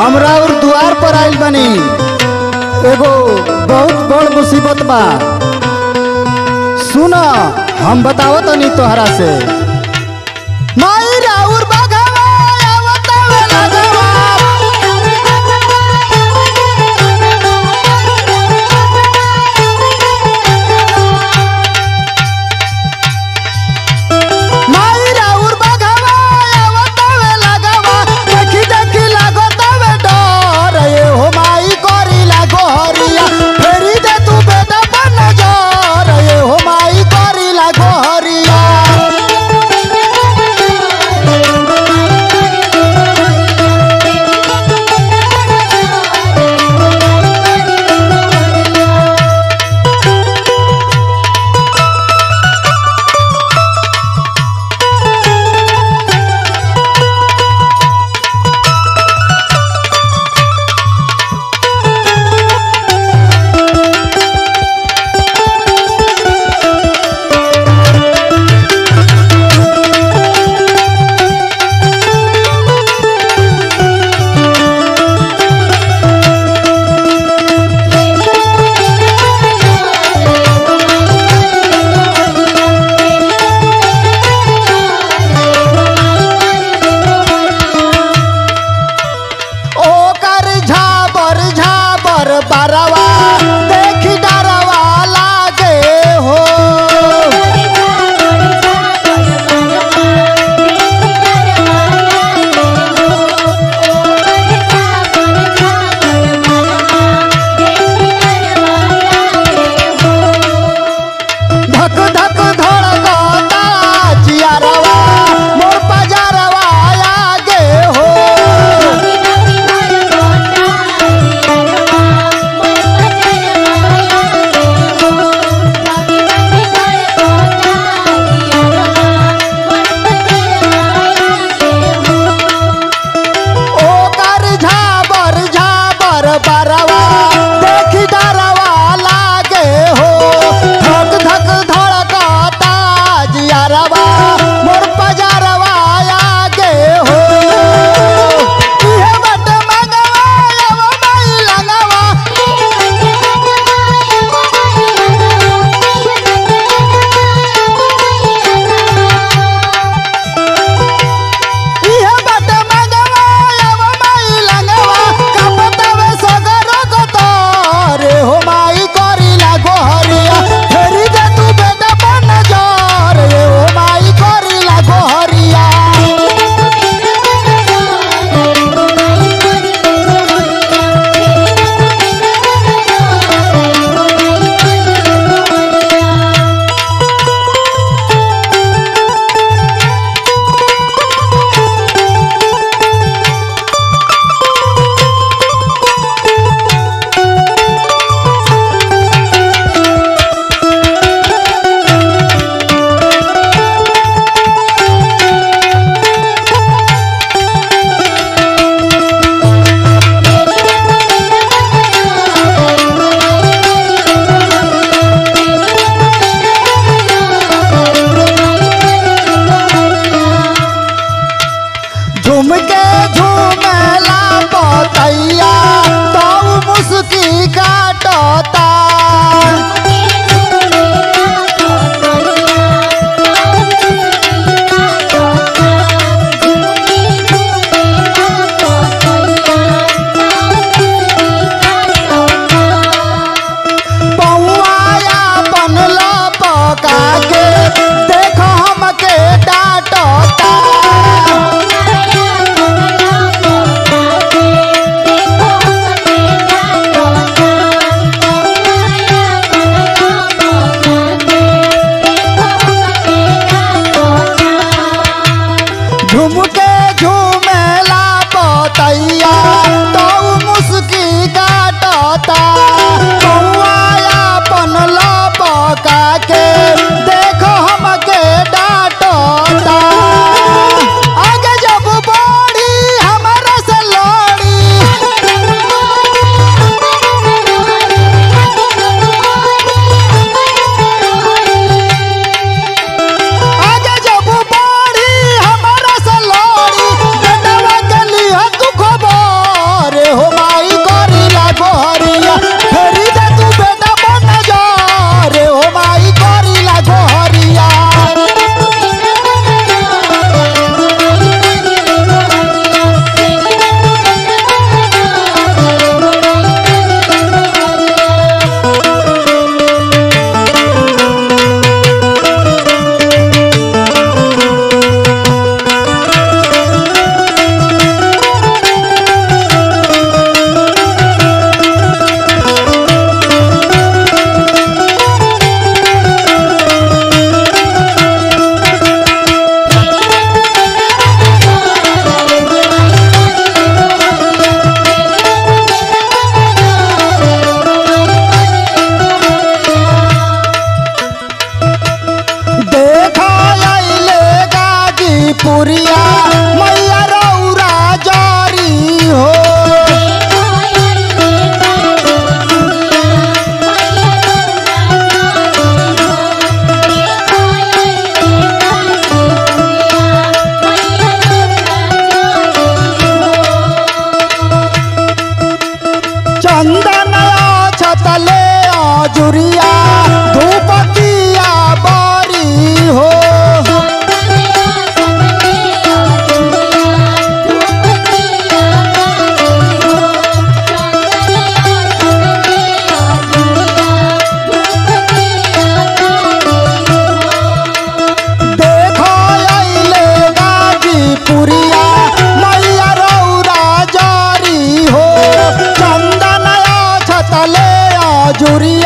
हमरा और द्वार पर आइल बनी एगो बहुत बड़ मुसीबत बा सुन हम बतावत तनी तोहरा से माई राउर बघवा आवत हवे लगवा माई राउर बघवा आवत हवे लगवा देखी देखी लागत हवे डर ए हो माई करी लागो हरिया फेरी दे तू बेटा पर नजर ए हो माई करी लागो हरिया ओकर झाबर झाबर बरवा देखी डरवा लागे हो धक धक धड़कता जियरवा मोर पजरवा आगे हो ओकर झाबर झाबर बरवा देखी डरवा लागे हो धक धक धड़कता जियरवा मोर पजरवा आगे हो इहे बट मंगवा एव माई लंगवा इहे बट मंगवा एव माई लंगवा कपतवे सगर गतारे हो माई करी लागो हरिया फेरी दे तू बेटा बन जार रे हो माई करी लागो हरिया झूम के झूमेला पतैया तो मुस्की काटता पौआया बनला पका के देख हमके डांटता जुरिया धूपतिया बड़ी हो देखो अइले गाजीपुरिया मैया रौरा जारी हो चंदन छतले जुरिया